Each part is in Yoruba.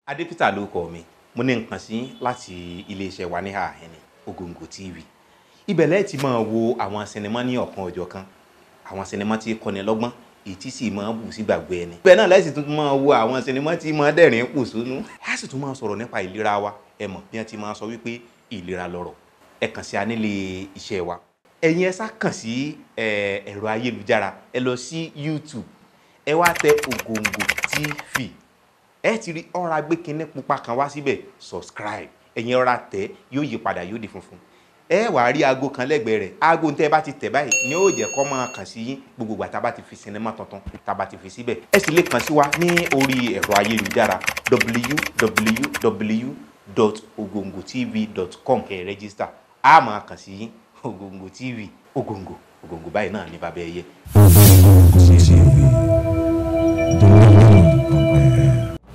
adépítà ló kọ mi mo ní nǹkan sí láti iléeṣẹ́ wa ní àhẹ́ni Ògòǹgò TV ibẹ̀ lẹ́ẹ̀ ti máa wo àwọn sinimá ní ọ̀kan ọjọ́ kan àwọn sinimá tí kọ́ni lọ́gbọ́n èyí tí sì máa bù sí gbàgbé ẹni. ibẹ̀ náà lẹ́sìn tún máa wo àwọn sinimá tí máa dẹ̀rín kù sínú. a sì tún máa sọ̀rọ̀ nípa ìlera wa ẹ mọ̀ bí wọ́n ti máa sọ wípé ìlera lọ́rọ̀ ẹ kàn sí anílé iṣẹ́ wa. ẹ̀yin ẹ sá kàn sí ẹ̀rọ ayélujára ẹ lọ sí YouTube ẹ wá tẹ Ògòǹgò TV ẹ ti rí ọ̀rá gbé kinní pupa kan wá síbẹ̀ subscribe ẹ̀yin ọ̀rá tẹ̀ yóò yí padà yóò di funfun ẹ wà á rí aago kan lẹ́gbẹ̀ẹ́ rẹ̀ aago tẹ́ ẹ bá ti tẹ̀ báyìí ni ó jẹ́ kó máa kàn sí yín gbogbo ìgbà tá a bá ti fi sinimá tuntun tá a bá ti fi síbẹ̀ ẹ sì lè kàn sí wa ní orí ẹ̀rọ ayélujára www.ogongotv.com kẹ́ ẹ rẹ́gísítà a máa kàn sí yín Ògòǹgò TV Ògòǹgò Ògòǹgò báyìí náà ní bàbá ẹyẹ. Ògòǹgò TV, the living on air.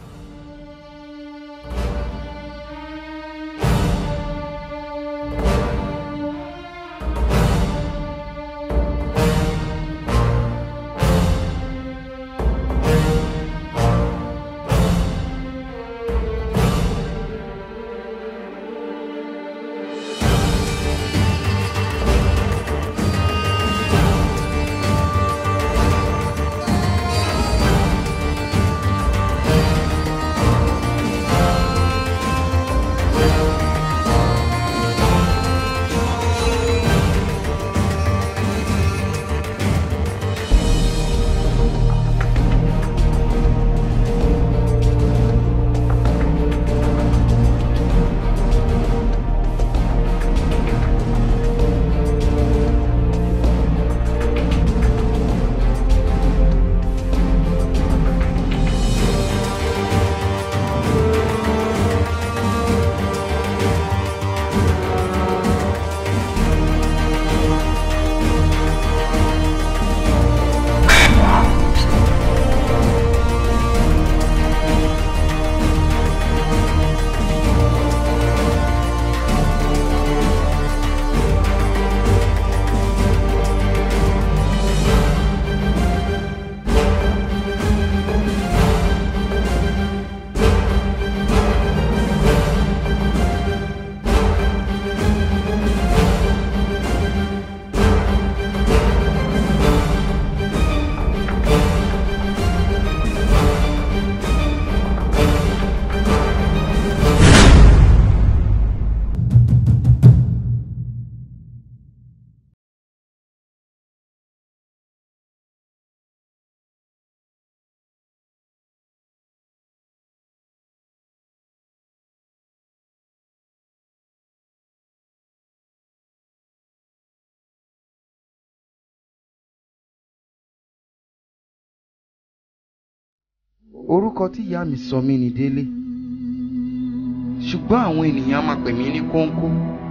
orúkọ tí ìyá mi sọ mí ni délé ṣùgbọ́n àwọn ènìyàn máa pè mí ní kóńkó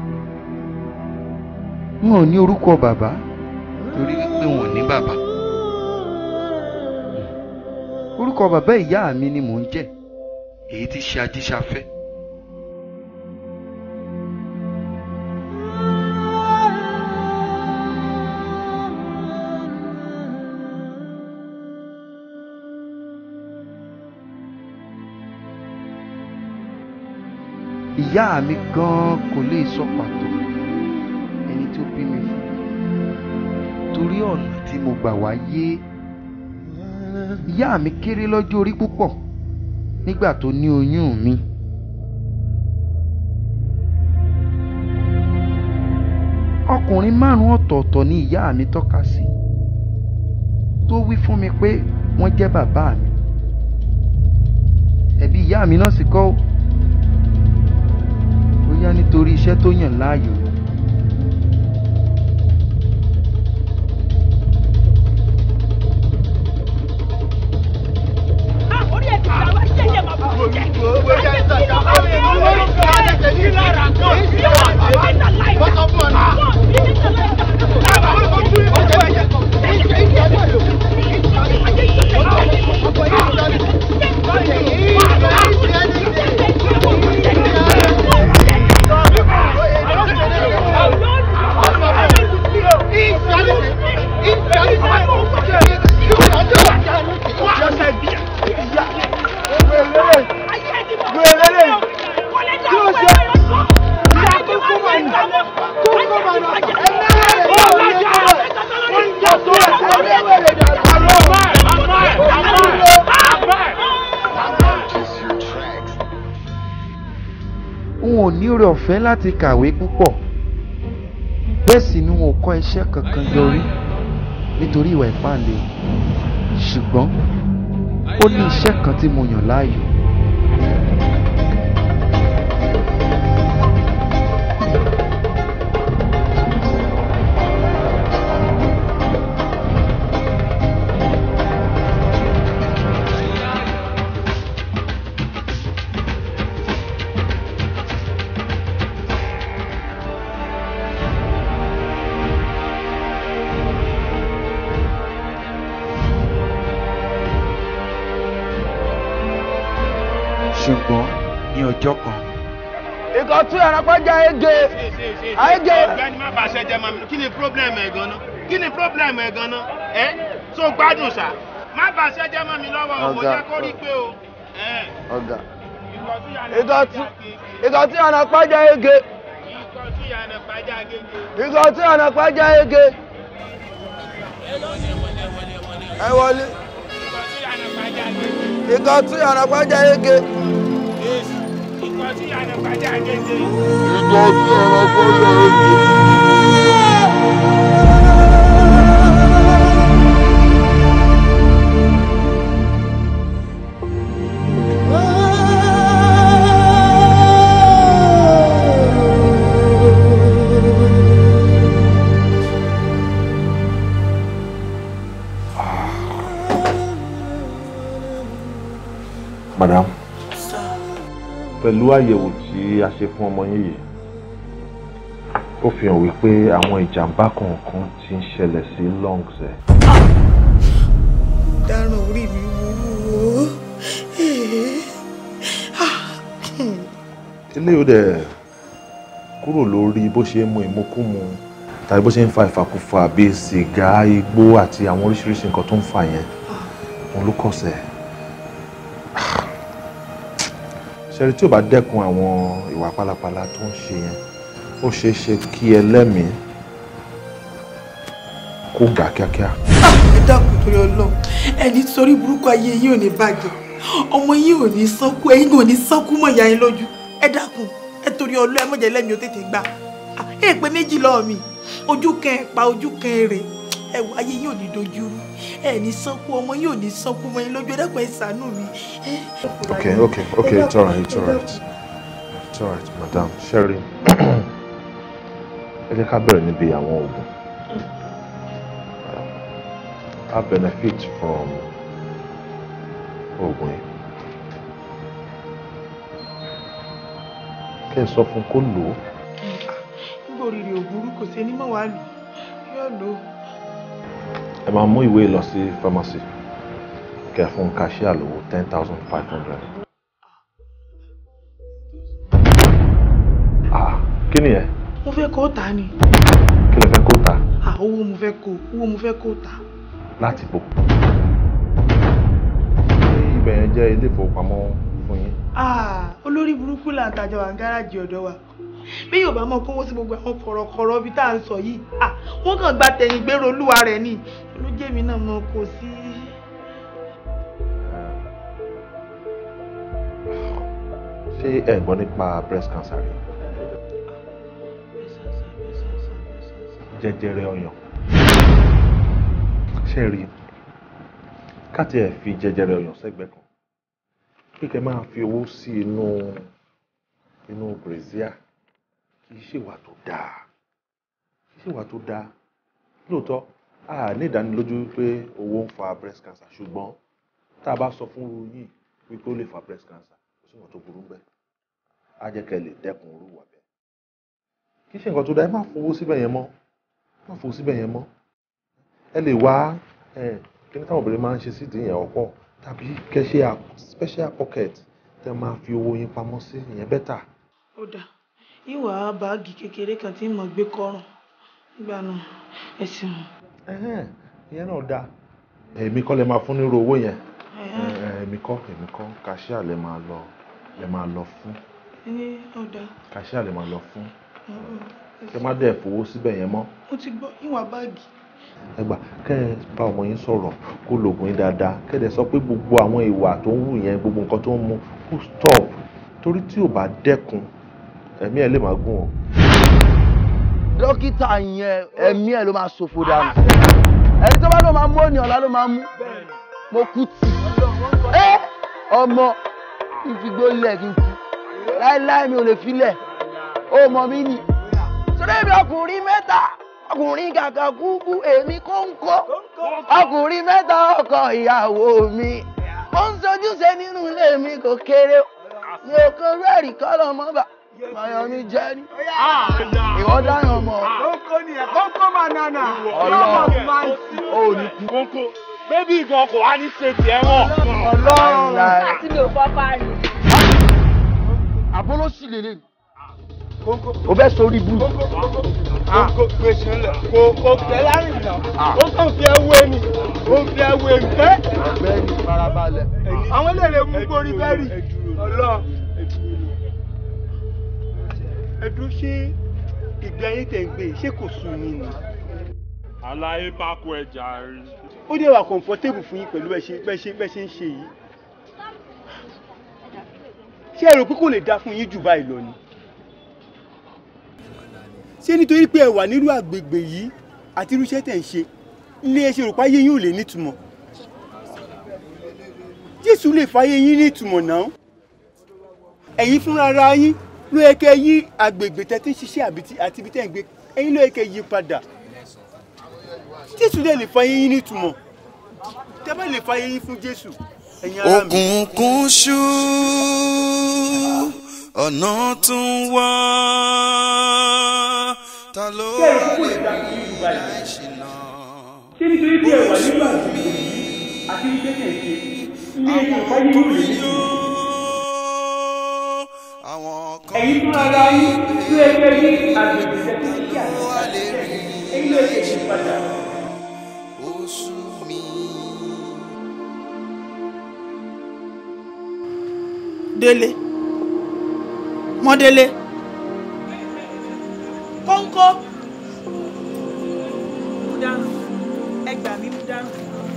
wọn ò ní orúkọ bàbá torí wípé wọn ò ní bàbá orúkọ bàbá ìyá mi ni mò ń jẹ́ èyí tí ṣe ajíṣafẹ́ ìyá mi gan kò lè sọ pàtó ẹni tó bí mi fún torí ọ̀nà tí mo gbà wáyé ìyá mi kéré lọ́jọ́ orí púpọ̀ nígbà tó ní oyún mi. ọkùnrin márùn-ún ọ̀tọ̀ọ̀tọ̀ ni ìyá mi tọ́ka sí tó wí fún mi pé wọ́n jẹ́ bàbá mi ẹ̀bí ìyá mi náà sì kọ́ ó bóyá nítorí iṣẹ́ tó yàn láàyò ni. orí ẹ̀ ti gbà wá ṣe yẹ máa bọ̀ jẹ́. Ayé ti lọ bá mi ò lórí kí ọ̀rẹ́ tẹ̀ ní lára. Wọ́n bí wọ́n ní láì dá. Wọ́n bí ní láì dá. Ayé n ò ní oore ọ̀fẹ́ láti kàwé púpọ̀ bẹ́ẹ̀ sì ni n ò kọ́ iṣẹ́ kankan yọrí nítorí ìwà ìpáǹle ṣùgbọ́n ó ní iṣẹ́ kan tí mo yàn láàyò. ṣùgbọ́n ní ọjọ́ kan ikọ̀ tún àràpájà ege àìgè. ọ̀gbẹ́ni má bàa ṣe jẹ mọ́ mi kí ni problem ẹ̀ gan-an kí ni problem ẹ̀ gan-an ẹ tó gbádùn ṣá má bàa ṣe jẹ mọ́ mi lọ́wọ́ o mo Ọ̀gá. jẹ́ kó rí pé o. ẹ, ọ̀gá ikọ̀ tún yà ní ikọ̀ pàjá tún gègé. ikọ̀ tún àràpájà ege ikọ̀ tún yà ní pàjá gègé. ikọ̀ tún àràpájà ege. ẹ wọlé ikọ̀ tún yà ní pàjá gègé. ikọ̀ tún àràpájà ege. Yes. ikọ̀ tún yà ní pàjá gègé. ikọ̀ tún àràpájà ege. madam pẹ̀lú àyẹ̀wò tí a ṣe fún ọmọ yín yìí ó fi hàn wípé àwọn ìjàmbá kọ̀ọ̀kan ti ń ṣẹlẹ̀ sí lungs ẹ̀. dáràn orí mi wúwo eléyìí ó dẹ̀ kúrò lórí bó ṣe ń mu ìmukúmu tàbí bó ṣe ń fa ìfàkúfà bíi sìgá igbó àti àwọn oríṣiríṣi nǹkan tó ń fà yẹn òun ló kọ̀sẹ̀. ṣẹ́rí tí ò bá dẹ́kun àwọn ìwà pálapàla tó ń ṣe yẹn ó ṣeé ṣe kí ẹlẹ́mìí kó gà kíákíá. ẹ dákun torí Ọlọ́run ẹni sórí burúkú ayé yìí ò ní bàjẹ́ ọmọ yìí ò ní sánkú ẹ̀yin ò ní sánkú mọ́ ìyá yín lójú ẹ dákun ẹ torí Ọlọ́run ẹ mọ̀jẹ̀ lẹ́mi ó tètè gbà ẹ pé méjì lọ́ọ̀ mi ojú kan ẹ̀ pa ojú kan èrè ẹ wọ ayé yìí ò ní dojú rú ẹ ní sánkú ọmọ yìí ò ní sánkú mọ́ yín lójú ẹ dákun ẹ ṣàánú mi. Okay, okay, okay, it's alright, it's alright. It's alright, madam. Sherry, ẹ jẹ́ ká bẹ̀rẹ̀ níbi àwọn oògùn. I benefit from oògùn yìí. Kẹ́ ẹ sọ fún kó lò ó. nígbà oríire ò burú kò sí ẹni mọ̀ wá lò yóò lò ó. Ẹ máa mú ìwé lọ sí pharmacy. Kẹ́ ẹ fún cashier lówó ten thousand five hundred. Ah, kí ni ẹ? mo fẹ́ kó tà á ni Kí lẹ fẹ́ kó ta? Ah, owó mo fẹ́ kó owó mo fẹ́ kó tà á. láti bò. Ṣé ibẹ̀ yẹn jẹ́ ilé ìfowópamọ́ fún yín? Ah, olórí burúkú là ń tajà wà ní gáràjì ọ̀dọ̀ wa bí yóò bá mọ̀ kówó sí gbogbo àwọn kọ̀rọ̀kọ̀rọ̀ bí tá à ń sọ yìí Ah, wọ́n kàn gba tẹ̀yìn gbèrò olúwa rẹ̀ ni olójèmí náà mọ̀ kò sí. Ṣé ẹ gbọ́ nípa breast cancer rí? Jẹjẹrẹ ọyàn. Ṣé ẹ rí? Káti ẹ̀ fi jẹjẹrẹ ọyàn sẹ́gbẹ̀ẹ́ kan. Kíkẹ́ máa fi owó sí inú inú brazier. Kì í ṣèwà tó dáa. Kì í ṣèwà tó dáa. Lóòótọ́, a ní ìdánilójú wípé owó ń fa breast cancer ṣùgbọ́n tá a bá sọ fún irú yìí wípé ó lè fa breast cancer kò sí nǹkan tó burú bẹ́ẹ̀ á jẹ́ kẹ́ ẹ lè dẹ́kun irú ìwà bẹ́ẹ̀. kì í ṣe nǹkan tó dáa ẹ má fowó síbẹ̀ yẹn mọ́ má fowó síbẹ̀ yẹn mọ́ ẹ lè wá ẹ kí ní táwọn obìnrin máa ń ṣe sídìí yẹn ọ̀pọ̀ tàbí kẹ́ ṣe à- special pocket tẹ́ máa fi owó yín pamọ́ sí ìyẹn bẹ́tà. ó dà ìwà báàgì kékeré kan tí mo gbé kọrùn nígbà náà ẹ ṣeun. Ẹhẹ́n, ìyẹn náà dáa èmi kọ́ lẹ máa fún nírú owó yẹn Ẹhẹ́n. Ẹ, ẹ, èmi kọ́ èmi kọ́ kàṣíà lẹ máa lọ lẹ máa lọ fún ní ọ̀dà kàṣíà lẹ máa lọ fún kẹ má dẹ̀ fowó síbẹ̀ yẹn mọ́ mo ti gbọ́ ìwà báàgì. ẹ gbà kẹ ẹ bá ọmọ yín sọ̀rọ̀ kó lògùn yín dáadáa kẹ ẹ dẹ̀ sọ pé gbogbo àwọn ìwà tó ń wù yẹn gbogbo nǹkan tó ń mu kó stop torí tí ò bá dẹ́kun ẹ̀mí ẹ̀ lè máa gùn ọ́. dókítà yẹn ẹ̀mí ẹ̀ ló máa ṣòfò dànù ẹni tó bá ló máa mú òní ọ̀la ló máa mú mo kú tì ẹ ọmọ kí n fi gbó lẹ̀ kí n kú láéláé mi ò lè filẹ̀ ó mọ mí nì sọ́dọ̀ èmi ọkùnrin mẹ́ta ọkùnrin kàkà kúkú èmi kóńkó ọkùnrin mẹ́ta ọkọ ìyàwó mi ó ń sojúṣe nínú ilé mi kò kéré mi ò kó rẹ́ẹ̀rì kọ́lọ̀ mọ́ bà mayọ̀ mi jẹ́ ní ìwọ dáhùn ọmọ kókó ni ẹ kókó banana. ọlọ́run ò ní kú kókó bébí gan kò wá ní ṣe tiẹ̀ wọ̀n. ọlọ́run láì. àti mi ò fọ́ parí. àbólóṣì lélẹ̀ o fẹ́ sórí bú. kókó gbèsè ńlẹ̀ kò kò tẹ̀ láàrin náà ó kàn fi ẹwé ni ó fi ẹwé ni. ọ̀gbẹ́ni farabalẹ̀. àwọn eléyìí mú gbórí bẹ́ẹ̀rì ọlọ́ ẹdún ṣé ìgbé ayé tẹ̀ ń gbé yìí, ṣé kò sùn yín ni. àlàyé pákó ẹja rí. ó dẹ̀ wà comfortable fún yín pẹ̀lú bẹ́ẹ̀ ṣe bẹ́ẹ̀ ṣe bẹ́ẹ̀ ṣe ń ṣe yìí. ṣé ẹ rò pé kò lè dá fún yín jù báyìí lọ ni. ṣé nítorí pé ẹ wà nírú àgbègbè yìí àti irú iṣẹ́ tẹ̀ ń ṣe ilé ẹ ṣe rò pé ayé yín ò lè nítumọ̀. jésù lè fàyè yín nítumọ̀ náà. ẹ̀yin fúnra ara yín ló yẹ kẹ́ yí àgbègbè tẹ́ tí ń ṣiṣẹ́ àbí tí- àti ibi tẹ́ ń gbé ẹ̀yin ló yẹ kẹ́ yí padà. jésù lè lè fàyè yín nítumọ̀ tẹ́ bá lè fàyè yín fún jésù ẹ̀yin ará mi. òkùnkùn ṣú ọ̀nà tún wá ta ló lè rí àìṣìnà. ṣé nítorí bí ẹ wà nínú àgbègbè yìí àti iṣẹ́ tẹ̀ ṣe ilé ẹ̀kọ́ ìfáyé yóò lè ní àwọn kan ẹ̀yin fún ara yín tí ẹ fẹ́ ní àgbègbè tẹ̀ tí ṣe àti ẹ̀yin ló ṣe ṣe padà. ó sú mi. délé mọ́délé kóńkó mú dárùn ẹ gbà mí mú dárùn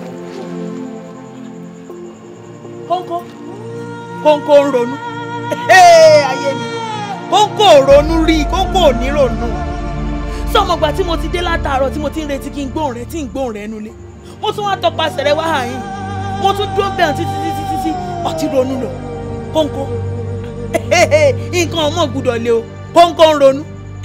kóńkó kóńkó ń ronú ayé mi kóńkó ò ronú rí kóńkó ò ní ronú sọmọgbà tí mo ti dé látàárọ̀ tí mo ti ń retí kí n gbóhùn rẹ tí n gbóhùn rẹ nulẹ̀ mo tún wá tọpasẹ̀ rẹ wá hàn yín mo tún dúró bẹ̀rẹ̀ títí títí títí ọtí ronú lọ kóńkó nǹkan ọmọ gbúdọ̀ lé o kóńkó ń ronú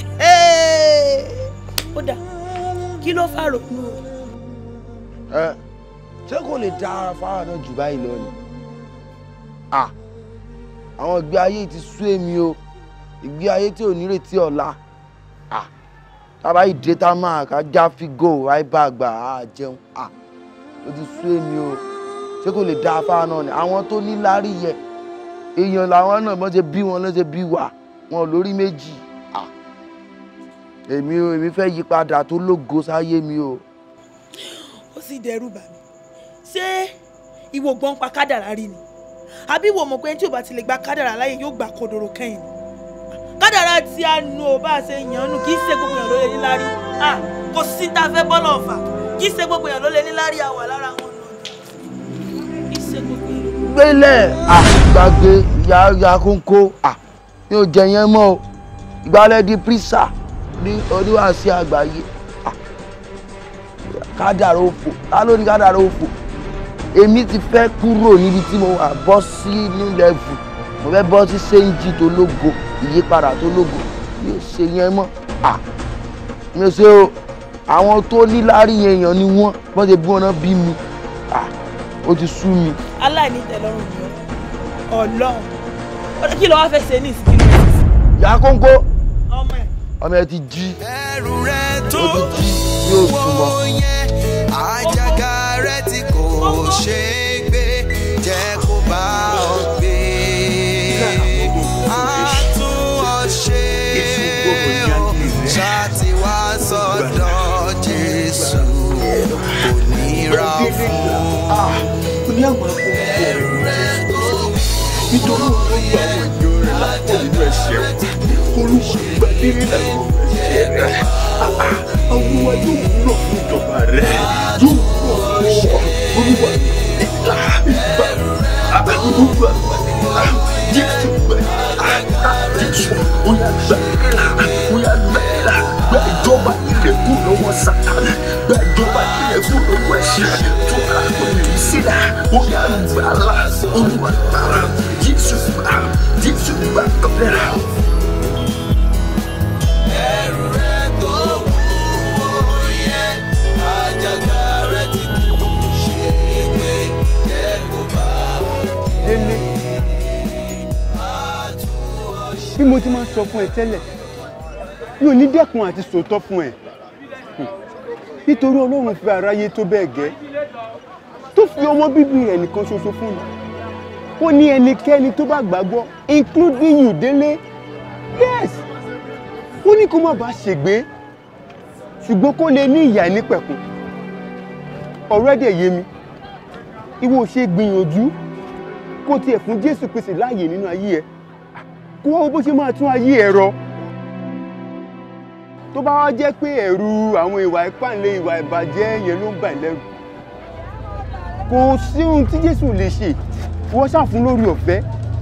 ó dà kí ló fà ronú o. ẹ ṣé kò lè dá ara fáwọn náà jù báyìí lọ ni Ah, àwọn ìgbé ayé yìí ti sú èmi o ìgbé ayé tí ò nírètí ọ̀la Ah, tábà yìí dé tá máa ká já fígò àìbá àgbà á jẹun Ah, ó ti sú èmi o ṣé kò lè dá fáwọn náà ni àwọn tó ní lárí yẹ èèyàn làwọn náà bọ́n ṣe bí wọn ló ṣe bí wà wọn ò lórí méjì Ah, èmi o èmi fẹ́ yí padà tó lógo sáyé mi o. ó sì dẹrù bà mí ṣé ìwọ gbọ́n pa kádàrá rí ni àbí ìwọ mọ̀ pé ẹni tí ò bá ti lè gba kádàrá láyè yóò gba kodoro kẹ́yìn ni kádàrá tí a nu ò bá ṣe yàn án nù kì í ṣe gbogbo èèyàn ló lè níláárí Ah, kò sí tá a fẹ́ bọ́lọ̀ ọ̀fà kì í ṣe gbogbo èèyàn ló lè níláárí àwà lára wọn nù kì í ṣe gbogbo èèyàn. gbélé àgbàgbé ìyá ìyá kónkó à mi ò jẹ yẹn mọ́ o ìgbàlẹ̀ di pírísà ní oníwàásí àgbáyé à, kádàrá òfò ta ló ní kádàrá òfò èmi ti fẹ́ kúrò níbi tí mo wà bọ́ sí new level mo fẹ́ bọ́ sí séńjì tó lógo ìyípadà tó lógo mi ò ṣe yẹn mọ́ à mi ò ṣe o àwọn tó níláárí yẹn èèyàn ni wọ́n bọ́n ṣe bí wọn náà bí mi à ó ti sú mi. aláìní tẹ́lọ́rùn ni ọ Ọlọ́run Ọ̀dọ̀ kí ló wá fẹ́ ṣe ní ìsìnkú ìyá kónkó ọmọ ẹ ọmọ ẹ ti jí ẹrù rẹ tó ó ti jí yóò súnmọ́. wọ́wọ́ yẹn àjàgà rẹ tí kò ṣe é gbé jẹ́ kó bá ọ gbé. a tún ọ ṣe o ṣáàtì wá sọ́dọ̀ Jésù kò níra fún ó ní àwọn akókò ẹrù rẹ tó nítorí wọn gba àwọn èèyàn rẹ̀ lápò nínú ẹ̀ṣẹ̀ olùṣègbàdé nínú ẹ̀ṣẹ̀ rẹ̀ olúwa yóò wúlò fún ìjọba rẹ̀ yóò wúlò fún ìṣọ́ olúwa ìlà ìgbà olúwa ìlà jésù gbà jésù. ó yá gbẹ̀rẹ̀là ó yá gbẹ̀rẹ̀là gbẹ ìjọba ilẹ̀ kú lọ́wọ́ sátani gbẹ ìjọba ilẹ̀ kú lọ́wọ́ ẹ̀ṣẹ̀ tó ká lóyún sílẹ̀ ó yá gbàlà olúwa gbàlà jésù gbà jésù gbà gbẹ̀rẹ̀là. ẹrù rẹ tó wúwo yẹn àjàgà rẹ ti kú ṣe é gbé kẹ́kọ̀ọ́ bá délé bí mo ti máa sọ fún ẹ tẹ́lẹ̀ mi ò ní dẹ́kun àti sòótọ́ fún ẹ Hmm. nítorí ọlọ́run fi aráyé tó bẹ́ẹ̀ gẹ́ tó fi ọmọ bíbí rẹ̀ nìkan ṣoṣo fún mi ó ní ẹnikẹ́ni tó bá gbàgbọ́ including you délé yes ó ní kó má bàa ṣègbé ṣùgbọ́n kó lè ní ìyà nípẹ̀kun ọ̀rọ̀ ẹ̀dẹ̀ yé mi ìwọ ṣe gbìyànjú kó tiẹ̀ fún jésù pèsè láàyè nínú ayé ẹ kó wá wo bó ṣe máa tún ayé ẹ rọ tó bá wá jẹ́ pé ẹ̀rù àwọn ìwà ìpànlẹ̀ ìwà ìbàjẹ́ yẹn ló ń bà ẹ́ lẹ́rù kò sí ohun tí jésù lè ṣe wọ́n ṣàfún lórí ọ̀fẹ́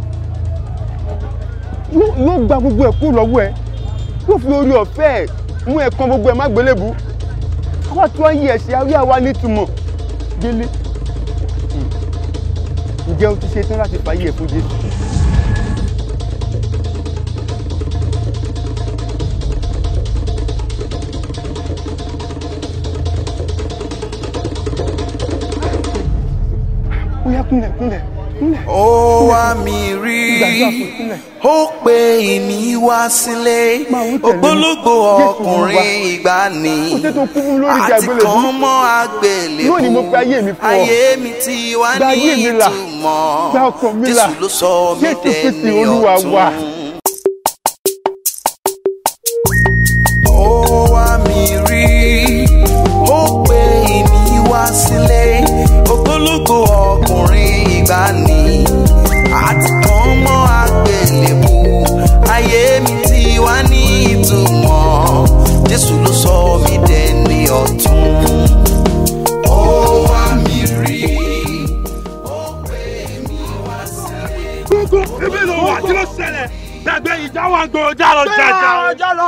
yóò yóò gba gbogbo ẹ̀ kúrò lọ́wọ́ ẹ yóò fi orí ọ̀fẹ́ ẹ̀ mú ẹ̀ kan gbogbo ẹ̀ má gbélébú àwa tó ayé ẹ̀ ṣe ayé àwa nítumọ̀ délé ǹjẹ́ o ti ṣe tán láti fàyè ẹ̀ fún jésù. ó yá kúnlẹ̀ kúnlẹ̀ kúnlẹ̀. ó wá mi rí Gbàdúrà fún kúnlẹ̀. ó pe èmi wá sílé ògbólógbò ọkùnrin ìgbàanì Ó ṣe tó kú fún lórí ìjà àti àgbélébùú. kan mọ́ àgbélébùú Lónìí mo fi ayé mi fún ọ. ayé mi ti wá Gba ní ayé mi là. ìtumọ̀ Gba ọkàn mi là. jésù ló sọ mí Jésù Kristi dẹni Olúwa wa. ọ̀tun. ó wá mi rí ó pe èmi wá sílé ògbólógbò ọkùnrin ìgbàanì àti kan mọ́ àgbélébùú ayé mi ti wá ní ìtumọ̀ jésù ló sọ mí dẹni ọ̀tun. ó wá mi rí ó pe èmi wá sílé. gbogbo ebi ló wà kí ló ṣẹlẹ̀ gbàgbé ìjà wà ń gbòòrò já lọ jà jà. ọjọ́ lọ.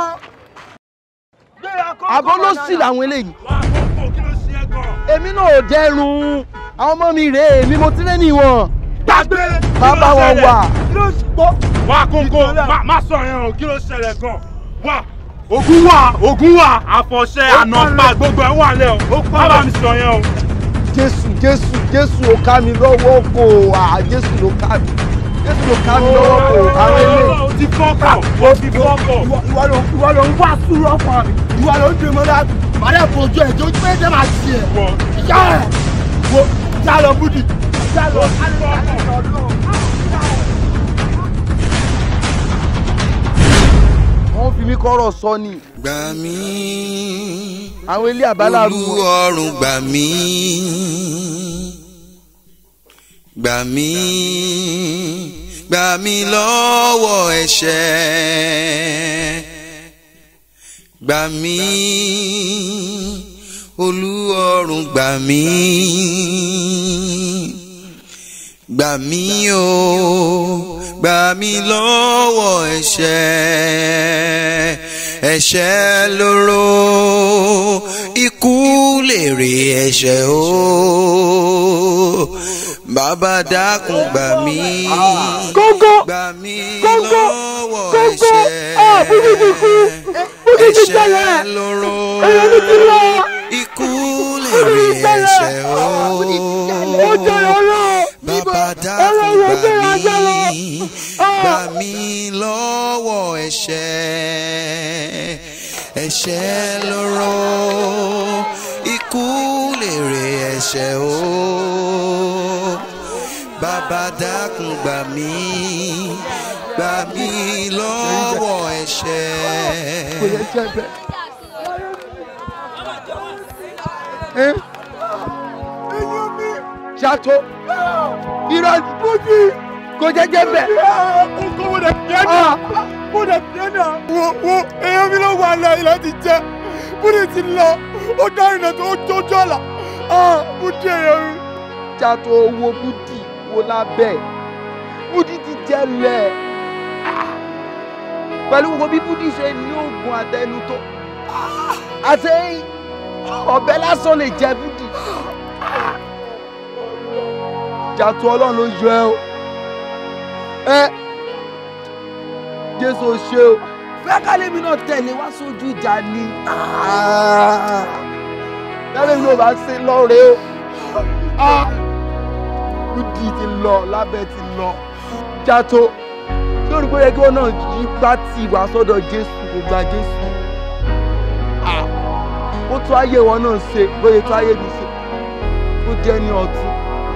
àbọ̀ ló sì làwọn eléyìí. èmi náà ò dẹrùn àwọn ọmọ mi rèé èmi mo ti lé ní wọn. gbàgbé má bá wọn wà. wà kókó má- má sọ yẹn o kí ló ṣẹlẹ̀ gan wà ogun wà ogun wà àfọ̀ṣẹ ànàpá gbogbo ẹ̀ wà lẹ́ o má bá mi sọ yẹn o. jésù jésù jésù ò ká mi lọ́wọ́ kò à jésù ló ká mi jésù ló ká mi lọ́wọ́ kò àwọn eléyìí. o ti fọ́kọ̀ o ti fọ́kọ̀. ìwọ ló ìwọ ló ń wá sùúrù ọkàn mi ìwọ ló ń dè mọ́ láti. màdà fojú ẹ̀ tó pé jẹ́ máa ṣe ẹ̀. ìyá ẹ̀ wo já lọ búdì já lọ. wọ́n fi mí kọ́rọ̀ sọ ni. gbà mí àwọn ilé àbálàrú olú ọrùn gbà mí gbà mí gbà mí lọ́wọ́ ẹ̀ṣẹ̀ gbà mí olú ọrùn gbà mí gbà mí o gbà mí lọ́wọ́ ẹ̀ṣẹ̀ ẹ̀ṣẹ̀ lóró ikú lèrè ẹ̀ṣẹ̀ o bàbá dákun gbà mí kóńgó gbà mí kóńgó lọ́wọ́ kóńgó ẹ̀ṣẹ̀ ah bùdí ti kú bùdí ti tẹ̀lé ẹ̀ṣẹ̀ lóró èyí mi ti lọ ikú lèrè ẹ̀ṣẹ̀ o ó tẹ̀lé ọlọ́ bàbá dákun ọlọ́run gbà ọgbẹ́ ajá lọ. mí gbà mí lọ́wọ́ ẹ̀ṣẹ̀ ẹ̀ṣẹ̀ lóró ikú lèrè ẹ̀ṣẹ̀ o bàbá dákun gbà mí gbà mí lọ́wọ́ ẹ̀ṣẹ̀. kò yẹ jẹ́ bẹ́ẹ̀. ẹ́ ṣàtó irọ́ bùdí kò jẹ́ jẹ́ bẹ́ẹ̀. Oko mo dẹ̀ fi ẹ́ náà. Mo dẹ̀ fi ẹ́ náà. Wo wo èèyàn mi ló wà lọ ilẹ̀ ti jẹ́. Búdì ti lọ. Ó dá ìrìnà tó jójú ọ̀la. Búdì èèyàn mi. ṣàtó owó búdì wo lábẹ́ búdì ti jẹ́lẹ̀. bá pẹ̀lú gbogbo bí búdí ṣe ní oògùn àtẹnu tó àti ọ̀bẹ lásán lè jẹ búdí jàtú ọlọ́run ló yọ ẹ o ẹ jésù ò ṣe o fẹ́ kálẹ́mi náà tẹ̀lé wá sójú ìjà ni kálẹ́mi náà bá ṣe lọ́ọ̀rẹ́ o búdí ti lọ lábẹ́ ti lọ jàtó lórí pé ẹgbẹ́ náà yí pátì wá sọ́dọ̀ jésù kò gba jésù ó tún ayé wọn náà ṣe bóyá tún ayé mi ṣe ó jẹ́ ní ọ̀tún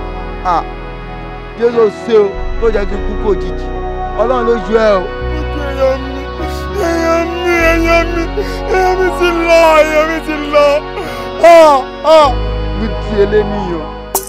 jésù ṣe o tó jẹ́ kí n kú kò jìjì ọlọ́run ló yọ ẹ o. èèyàn mi èèyàn mi èèyàn mi èèyàn mi ti lọ èèyàn mi ti lọ. mi di eléníyàn.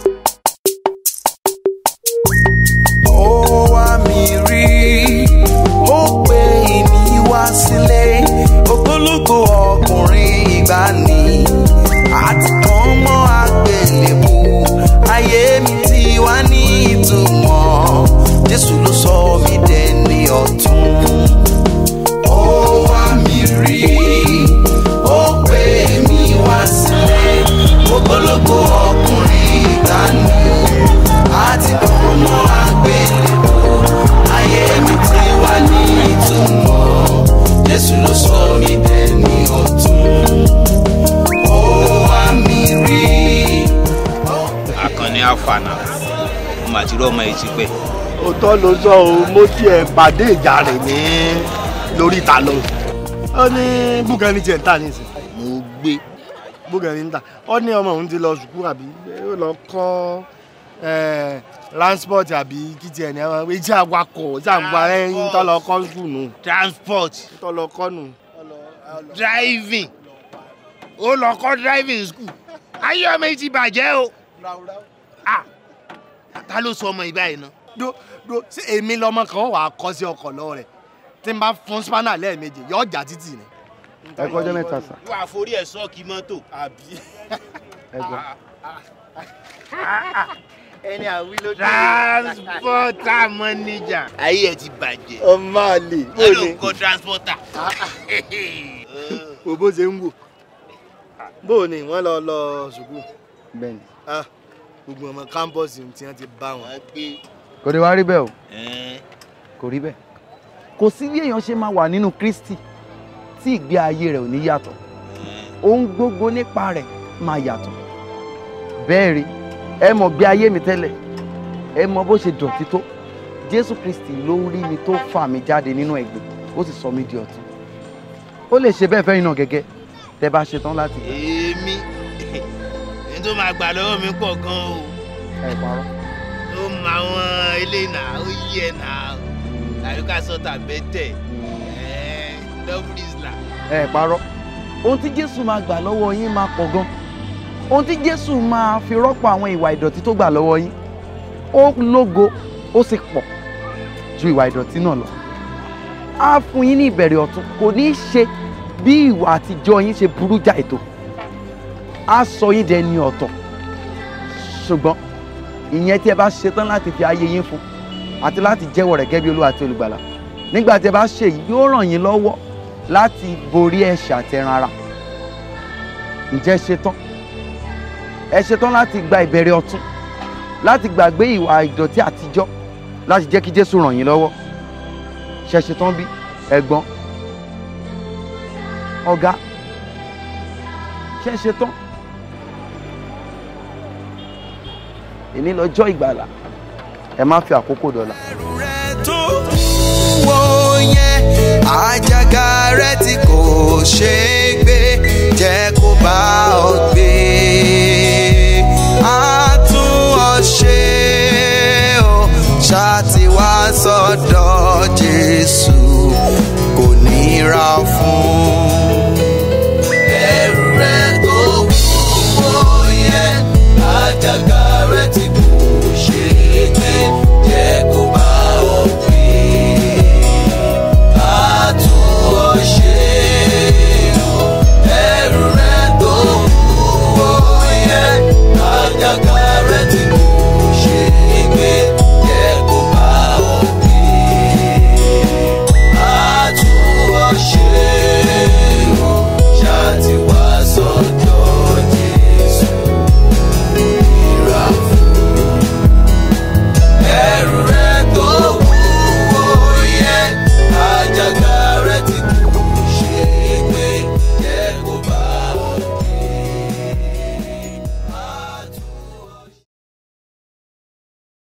ó wá mi rí ó pè mí wá sílé ògbólógbò ọkùnrin ìgbàanì àti kan mọ́ àgbélébù ayé mi ti wá ní ìtumọ̀ jésù ló sọ mí dẹni ọ̀tún. ó wá mi rí ó pè mí wá sílé ògbólógbò ọkùnrin ìgbàanì àti kan mọ́ àgbélébù ayé mi ti wá ní ìtumọ̀ jésù ló sọ mí dẹni ọ̀tún. ó wá mi rí. Àkànní àfànà mo mà ti rí ọmọ yìí ti pẹ́. òótọ́ ló sọ o mo tiẹ̀ pàdé ìjà rẹ̀ ní lórí ìta lọ. ó ní búgẹ́ni tiẹ̀ ń tà nísìn. mo gbé búgẹ́ni ń tà ó ní ọmọ òun ti lọ sùkúù àbí ó lọ kọ́ transport àbí kí tiẹ̀ ní ẹ̀wọ̀n iṣẹ́ awakọ̀ iṣẹ́ àgbà ẹ̀yìn tó lọ kọ́ sùkúù nù. transport tó lọ kọ́ nù. driving ó lọ kọ́ driving school ayé ọmọ yìí ti bàjẹ́ o Ah, ta ló sọ ọmọ yìí báyìí náà. do do ṣé èmi lọmọ kan wà á kọ́ sí ọkọ̀ lọ́wọ́ rẹ̀ tí n bá fún spanner lẹ́ẹ̀mejì yọ ọjà títì ni. ẹ kọjá mẹ́ta sà. wà á forí ẹ̀ sọ́ọ̀kì mọ́tò. àbí. ẹ gbọ́. ẹni àwí ló dé. transporter manager. ayé ẹ ti bàjẹ́. ọmọ àlè bó ẹ ló ni ń kọ́ transporter. wo bó ṣe ń wò bó ni wọ́n lọ lọ sùkúù bẹ́ẹ̀ni. Ah, gbogbo ọmọ kámpọ́ọ̀sì tí wọ́n ti bá wọn. kò ní wá rí bẹ́ẹ̀ o kò rí bẹ́ẹ̀ kò sí bí èèyàn ṣe máa wà nínú kristi tí ìgbé ayé rẹ̀ ò ní yàtọ̀ ohun gbogbo nípa rẹ̀ máa yàtọ̀ bẹ́ẹ̀ rí ẹ mọ̀ bí ayé mi tẹ́lẹ̀ ẹ mọ̀ bó ṣe dọ̀tí tó jésù kristi ló rí mi tó fà mí jáde nínú ẹ̀gbẹ́ ó sì sọ mí di ọ̀tun ó lè ṣe bẹ́ẹ̀ fẹ́yìn náà gẹ́gẹ́ tẹ́ bá ṣe tán láti. èmi ní tó máa gbà lọ́wọ́ mi pọ̀ gan o. ẹ parọ́. ó mọ àwọn eléyìí náà ó yí ẹ náà àyíká sọta bẹ́tẹ̀ double islam. ẹ parọ́ ohun tí jésù máa gbà lọ́wọ́ yín máa pọ̀ gan ohun tí jésù máa fi rọ́pò àwọn ìwà ìdọ̀tí tó gbà lọ́wọ́ yín ó lógo ó sì pọ̀ ju ìwà ìdọ̀tí náà lọ á fún yín ní ìbẹ̀rẹ̀ ọ̀tun kò ní í ṣe bí ìwà àtijọ́ yín ṣe burú já ètò á sọ yín dẹni ọ̀tọ̀ ṣùgbọ́n ìyẹn tí ẹ bá ṣetán láti fi ayé yín fún àti láti jẹ́wọ́ rẹ̀ gẹ́gẹ́ bí olúwa àti olùgbàlà nígbà tí ẹ bá ṣe yìí yóò ràn yín lọ́wọ́ láti borí ẹ̀ṣẹ̀ àti ẹran ara ǹjẹ́ ṣetán ẹ ṣetán láti gba ìbẹ̀rẹ̀ ọ̀tun láti gbàgbé ìwà ìdọ̀tí àtijọ́ láti jẹ́ kí jésù ràn yín lọ́wọ́ ṣe ṣetán bí ẹ̀gbọ́n ọ̀gá ṣe ṣetán èní lọ́jọ́ ìgbàlà ẹ má fi àkókò dọ̀là. tó